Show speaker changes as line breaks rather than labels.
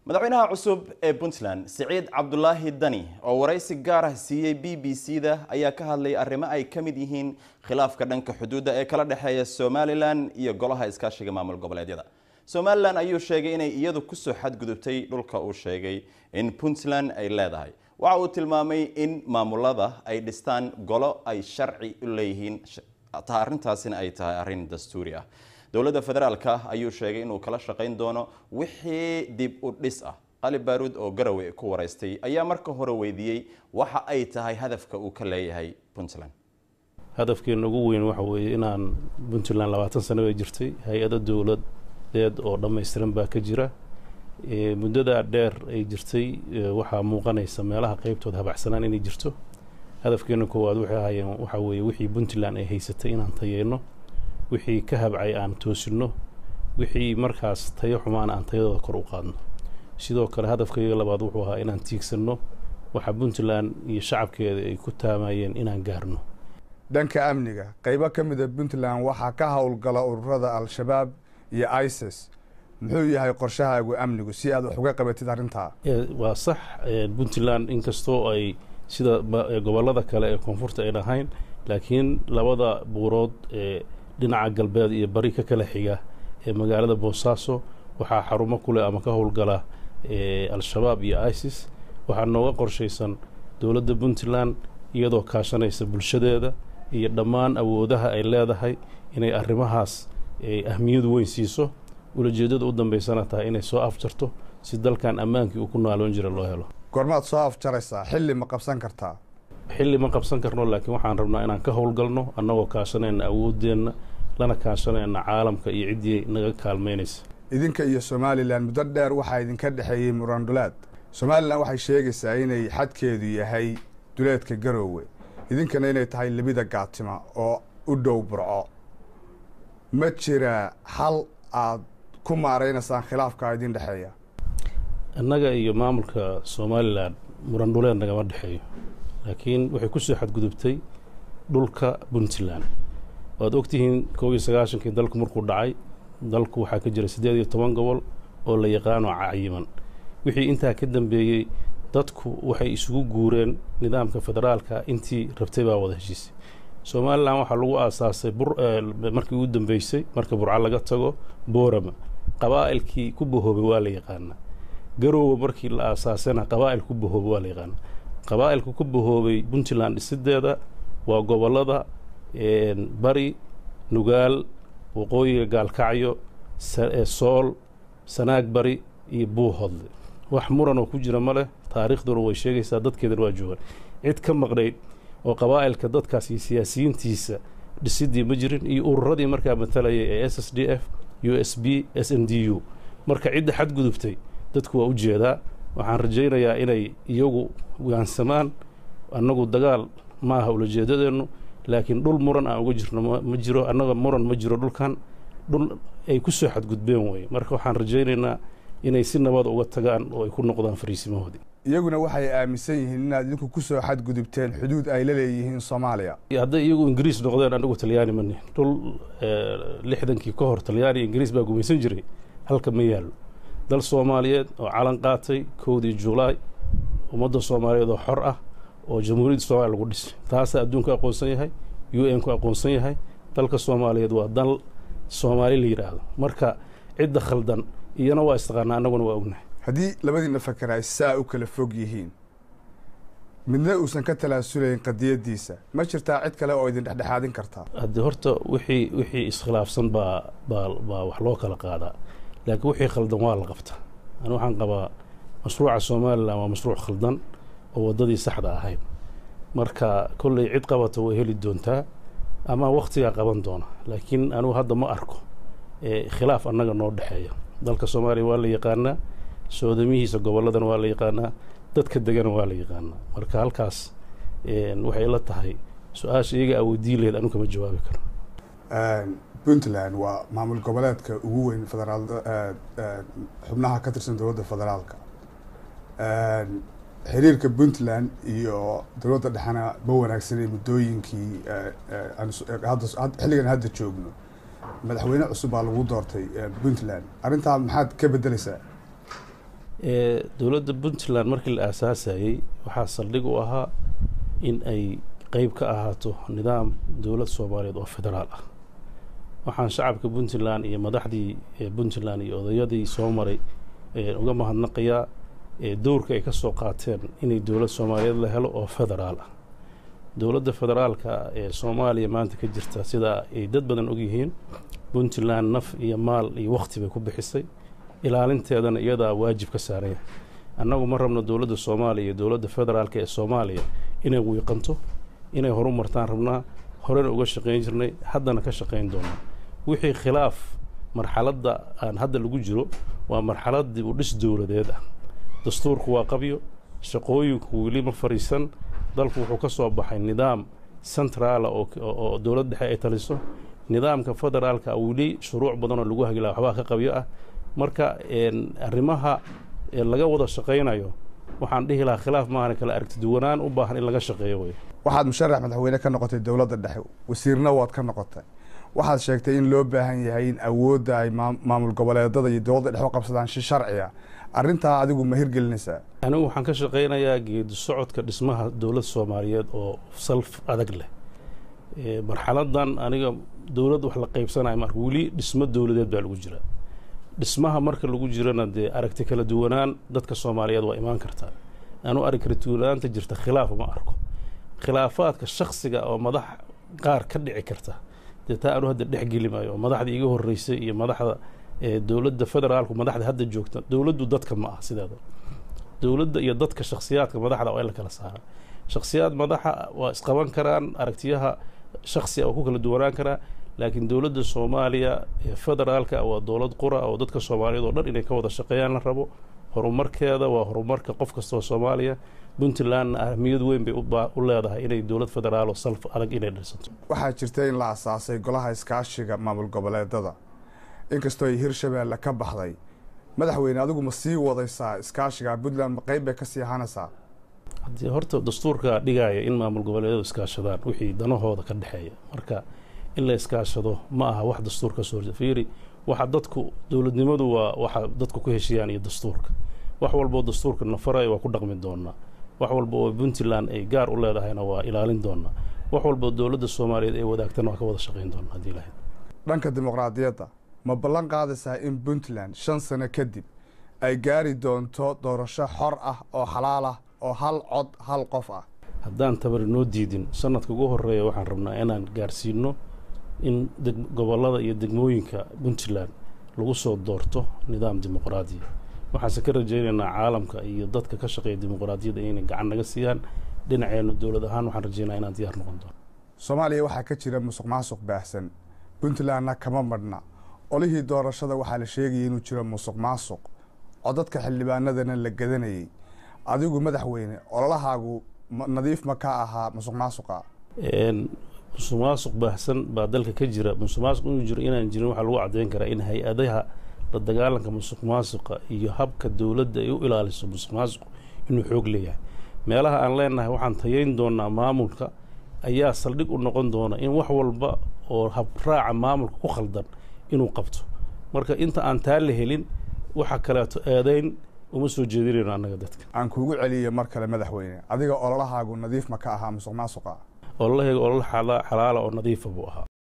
madaxweynaha cusub ee puntland siciid cabdulaahi dani oo waraysi gaar ah siiyey b b c da ayaa ka hadlay arrimo ay ka mid yihiin khilaafka dhanka xuduudda ee kala dhexeeya somalilan iyo golaha iskaashiga maamul goboleedyada somalilan ayuu sheegay inay iyadu kusoo xadgudubtay dhulka uu sheegay in puntland ay leedahay waxa uu tilmaamay in maamulada ay dhistaan golo ay sharci u leeyihiin arrintaasina ay tahay arrin dastuuri ah dowladda federaalka ayuu sheegay inuu kala shaqayn doono wixii dib u dhis ah qali baaruud oo garowe ku waraystay ayaa marka hore weydiiyey waxa ay tahay hadafka uu ka leeyahay puntland
hadafkeena ugu weyn waxa weeye inaan puntland labaatan sano bay jirtay hay-ado dowladeed oo dhammaystiran baa ka jira muddadaa dheer ay jirtay waxaa muuqanaysa meelaha qeybtooda habacsanaan inay jirto hadafkeena koowaad waxay ahaayeen waxaa weeye wixii puntland ay haysatay inaan tayeyno wixii ka habcay aan toosinno wixii markaas tayo xumaan aan tayadooda kor u qaadno sidoo kale hadafkayga labaad wuxuu ahaa inaan tiigsanno waxa puntland iyo shacabkeeda ay ku taamayeen inaan gaarno
dhanka amniga qaybo ka mida puntland waxaa ka howlgala ururada al-shabaab iyo isis muxuu yahay qorshahaagu amnigu si aad wax uga qabatid arrintaa
waa sax puntland inkastoo ay sida gobollada kale ee koonfurta ay dhahayn laakiin labada buurood ee dhinaca galbeed iyo bari ka kala xiga ee magaalada boosaaso waxaa xarumo ku leh ama ka howlgala al-shabaab iyo isis waxaa nooga qorshaysan dowladda puntland iyadoo kaashanaysa bulshadeeda iyo dhammaan awoodaha ay leedahay inay arrimahaas ahmiyadu weyn siiso ulajeeddada u dambaysana tahay inay soo afjarto si dalkan ammaankii uu ku naaloon jira loo helo
goormaad soo afjaraysaa xilli ma qabsan kartaa
xilli ma qabsan karno laakiin waxaan rabnaa inaan ka howlgalno annagoo kaashanayna awooddeenna lana kaashanayna caalamka iyo ciddii naga kaalmaynaysa
idinka iyo somalilan muddo dheer waxaa idinka dhexeeyey murandulaad somalilan waxay sheegaysaa inay xadkeedu yahay duleedka garoowe idinkana inay tahay lebida gaatima oo u dhow burco ma jira xal aad ku maaraynaysaan khilaafkaa idin dhexeeya
annaga iyo maamulka somalilan murandhuleed nagama dhexeeyo laakiin waxay ku soo xadgudubtay dhulka puntland waad ogtihiin koob iyo sagaashankii dalku markuu dhacay dalku waxaa ka jira siddeed iyo toban gobol oo la yaqaano cayiman wixii intaa ka dambeeyey dadku waxay isugu guureen nidaamka federaalka intii rabtay baa wada heshiisay somalilan waxaa lagu aasaasay markii ugu dambeysay marka burco laga tago boorama qabaa'ilkii ku bahoobay waa la yaqaanaa garoowe markii la aasaasayna qabaa'il ku bahoobay waa la yaqaanaa qabaa'ilka ku bahoobay puntland dhisideeda waa gobollada bari nugaal waqooyiga gaalkacyo sool sanaag bari iyo buuhodle wax muran oo ku jira ma leh taariikhduna way sheegaysaa dadkeedana waa joogaan cid ka maqnayd oo qabaa'ilka dadkaas iyo siyaasiyiintiisa dhisidii ma jirin iyo ururadii markaa matalayay ee s s d f u s b s n d u marka cidda xadgudubtay dadku waa u jeedaa waxaan rajaynayaa inay iyagu waansamaan annagu dagaal ma aha ulajeedadeennu laakiin dhul muran aan uga jirno ma jiro annaga muran ma jiro dhulkan dhul ay ku soo xadgudbeen weye marka waxaan rajaynaynaa inay si nabad uga tagaan oo ay ku noqdaan fariisimahoodii
iyaguna waxay aaminsan yihiin inaad idinku ku soo xadgudubteen xuduud ay la leeyihiin soomaaliya
hadday iyagu ingiriis noqdeen anagu talyaani ma nihin dhul lixdankii ka hor talyaani ingiriis baa gumaysan jiray halka ma yaallo dal soomaaliyeed oo calan qaatay kowdii julaay ummadda soomaaliyeed oo xor ah oo jamhuuriyadda soomaliya lagu dhisay taasaa adduunku aqoonsan yahay u n ku aqoonsan yahay dalka soomaaliyeed waa dal soomaali la yidhaahdo marka cidda khaldan iyana waa istaqaanaa annaguna waa ognahay
haddii labadiina fakar ay saa u kala fog yihiin midna uusan ka talaasulayn qadiyaddiisa ma jirtaa cid kale oo idin dhexdhexaadin kartaa
haddii horta wixii wixii iskhilaafsan baa baa baa wax loo kala qaadaa laakiin wixii khaldan waa la qabtaa ani waxaan qabaa mashruuca somalilan waa mashruuc khaldan oo waddadii saxda ahayd marka kolley cid qabata way heli doontaa ama wakhtigaa qaban doona laakiin anugu hadda ma arko khilaaf annaga noo dhexeeya dalka soomaaliya waa la yaqaanaa soodamihiisa gobolladana waa la yaqaanaa dadka degana waa la yaqaanaa marka halkaas waxay la tahay su-aasha iyaga awoodiin laheyd anu kama jawaabi karo
puntland waa maamul goboleedka ugu weyn federaal xubnaha ka tirsan dowladda federaalka xiriirka puntland iyo dowladda dhexena ma wanaagsanay muddooyinkii xilligan hadda joogno madaxweyne cusub baa lagu doortay puntland arrintaa maxaad ka bedeleysaa
dowladda puntland markii la aasaasayey waxaa saldhig u ahaa in ay qeyb ka ahaato nidaam dowlad soomaaliyeed oo federaal ah waxaan shacabka puntland iyo madaxdii puntland iyo odayadii soo maray uga mahadnaqayaa dowrka ay ka soo qaateen inay dowlad soomaaliyeed la helo oo federaal ah dowladda federaalka ee soomaaliya maanta ka jirta sida ay dad badan ogyihiin puntland naf iyo maal iyo wakti bay ku bixisay ilaalinteedana iyadaa waajib ka saaranya annagu ma rabno dowladda soomaaliya iyo dowladda federaalka ee soomaaliya inay wiiqanto inay horu martaan rabnaa horena uga shaqayn jirnay haddana ka shaqayn doonaa wixii khilaaf marxaladda aan hadda lagu jiro waa marxalad dib u dhis dowladeed ah dastuurku waa qabyo shaqooyinku weli ma fadhiisan dalku wuxuu ka soo baxay nidaam centraala oo dowlad dhexe ay taliso nidaamka federaalka weli shuruuc badanoo lagu hagila waxbaa ka qabyo ah marka arrimaha laga wada shaqaynayo waxaan dhihi lahaa khilaaf maahane kale aragtiduwanaan u baahan in laga shaqeeyo wey
waxaad musharax madaxweyne ka noqotay dowladda dhexe wasiirna waad ka noqotay waxaad sheegtay in loo baahan yahay in awoodda ay maamul goboleedada iyo dowladda dhexe u qabsadaan si sharciya arrintaa adigu ma hirgelinaysaa
anigu waxaan ka shaqaynayaa geedi socodka dhismaha dowlad soomaaliyeed oo salf adag leh marxaladan aniga dowlad wax la qaybsanayo marka weli dhismo dowladeed baa lagu jiraa dhismaha marka lagu jirana dee aragti kala duwanaan dadka soomaaliyeed waa imaan kartaa anu arag kala duwanaanta jirta khilaaf ma arko khilaafaadka shaksiga oo madax qaar ka dhici karta dee taa anu hadda dhexgeli maayo oo madaxda iga horeysay iyo madaxda dowladda federaalku madaxda hadda joogta dowladdu dadka ma ah sideeda dowladda iyo dadka shaksiyaadka madaxda waa in la kala saara shaksiyaad madaxa waa isqaban karaan aragtiyaha shaksiga oo ku kala duwanaan karaa laakiin dowladda soomaaliya ee federaalka waa dowlad qura oo dadka soomaaliyeed oo dhan inay ka wada shaqeeyaan la rabo horumarkeeda waa horumarka qof kastoo soomaaliya puntlandna ahmiyad weyn bay u leedahay inay dowlad federaal oo salf adag inay dhisato
waxaa jirta in la asaasay golaha iskaashiga maamul goboleedada inkastoo ay hirshabeelle ka baxday madaxweyne adigu ma sii wadaysaa iskaashiga puntland ma qeyb bay ka sii ahaanaysaa
haddii horta dastuurka dhigaya in maamul goboleedyadu iskaashadaan wixii danahooda ka dhexeeya marka in la iskaashado ma aha wax dastuurka soo horje fiiri waxa dadku dowladnimadu waa waxa dadku ku heshiiyaan iyo dastuurka wax walboo dastuurka nafaraya waa ku dhaqmi doonaa wax walba oo puntland ay gaar u leedahayna waa ilaalin doonaa wax walboo dowladda soomaaliyeed ay wadaagtana waa ka wada shaqayn doonaa haddii lahayd
dhanka dimuqraadiyadda ma ballan qaadaysaa in puntland shan sano kadib ay gaari doonto doorasho xor ah oo xalaal ah oo hal cod hal qof ah
haddaan tabari noo diidin sanadka ugu horeeya waxaan rabnaa inaan gaarsiino in gobollada iyo degmooyinka puntland lagu soo doorto nidaam dimuqraadiya waxaanse ka rajaynaynaa caalamka iyo dadka ka shaqeeya dimuqraadiyadda inay gacan naga siiyaan dhinaceennu dowlad ahaan waxaan rajaynaa inaan diyaar noqon doono
soomaaliya waxaa ka jira musuq maasuq baahsan puntlandna kama madhna olihii doorashada waxaa la sheegayay inuu jiro musuq maasuq codadka xildhibaanadana la gadanayay adigu madaxweyne ololahaagu nadiif ma ka ahaa musuq maasuqa
musuq maasuq baahsan baa dalka ka jira musuq maasuq inuu jiro inaan jirin waxaa lagu caddeyn karaa in hay-adaha la dagaalanka musuq maasuqa iyo habka dowladda ay u ilaaliso musuq maasuq inuu xoog leeyahay meelaha aan leenahay waxaan tayayn doonaa maamulka ayaa saldhig u noqon doona in wax walba oo habraaca maamulka ku khaldan inuu qabto marka inta aan taa la helin waxa kaleeto eedayn uma soo jeedinayno annaga dadka
aan kuugu celiyo mar kale madaxweyne adiga ololahaagu nadiif ma ka ahaa musuq maasuqa
ololahayga olol xalaala oo nadiifa buu ahaa